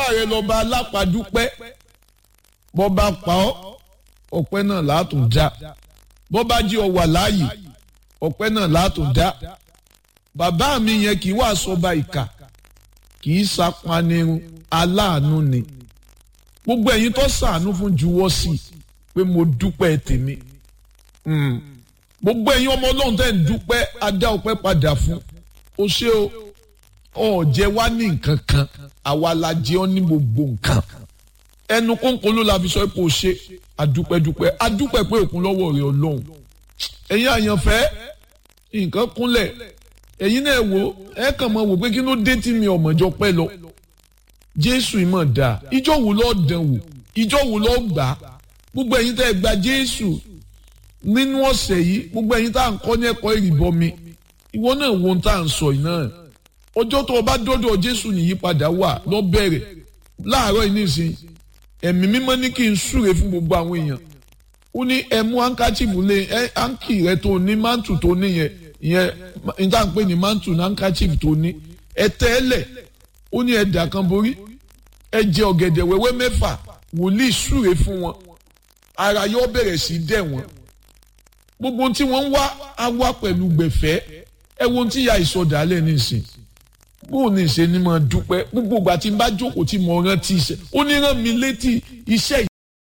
rẹ lọ́ba alápàdúpẹ́ bọ́ bá pa ọ́ ọpẹ́ náà látún dá bọ́ bá jí ọ wà láàyè ọpẹ́ náà látún dá bàbá mi yẹn kì í wá sọba ìkà kì í sapanirun aláàánú ni gbogbo ẹ̀yin tó sàánú fún juwọ́ sí i pé mo dúpẹ́ tèmi gbogbo ẹ̀yin ọmọ ọlọ́run tẹ́ ń dúpẹ́ adá ọpẹ́ padà fún o ṣé o ọ̀jẹ̀ wá ní nǹkan kan àwa la jẹ́ ọ́ ní gbogbo nǹkan ẹnu kónkón ló la fi sọ pé o ṣe adúpẹ́dúpẹ́ adúpẹ́ pé òkun lọ́wọ́ rẹ̀ ọlọ́run ẹ̀yin àyànfẹ́ nǹkan kúnlẹ̀ ẹ̀yin náà wò ẹ kàn máa wò pé kí ló dé tí mi ọ̀mọ̀jọ pẹ́ lọ jésù ìmọ̀ dà ìjọ wo lọ́ọ́ dán wò ìjọ wo lọ́ọ́ gbà gbogbo ẹ̀yin tẹ́ ẹ gba jésù nínú ọ̀sẹ̀ yìí gbogbo ẹ̀yin tá à ń kọ́ ní ẹ̀kọ́ ìrìbọmi ìwọ náà wo ohun tá à ń sọ yìí náà ọjọ́ tó o bá dọ́dọ̀ jésù nìyípadà wà lọ bẹ̀rẹ̀ láàárọ̀ yìí nísìn ẹ̀mí mímọ́ ní kí n súre fún gbogbo àwọn èèyàn ó ní ẹ mú hankachifu lé ẹ hanki rẹ tó ní mantu tó ní yẹn ìyẹn níta ń pè ní mantu ní hankachifu tó ní ẹ tẹ́lẹ̀ ó ní ẹ dà kan borí ẹ jẹ ọ̀gẹ̀dẹ̀ wẹ́wẹ́ mẹ́fà wòlíì súre fún wọn ara yóò bẹ̀rẹ̀ sí dẹ̀ wọ́n gbogbo tí wọ́n ń wá á wá pẹ̀lú gbẹ̀fẹ́ ẹ wo tí ya ìsọdàálẹ̀ nísìn bóun ní ìṣe ni mo dúpẹ́ gbogbo ìgbà tí n bá jókòó tí mo rántí iṣẹ́ ó ní rán mi létí iṣẹ́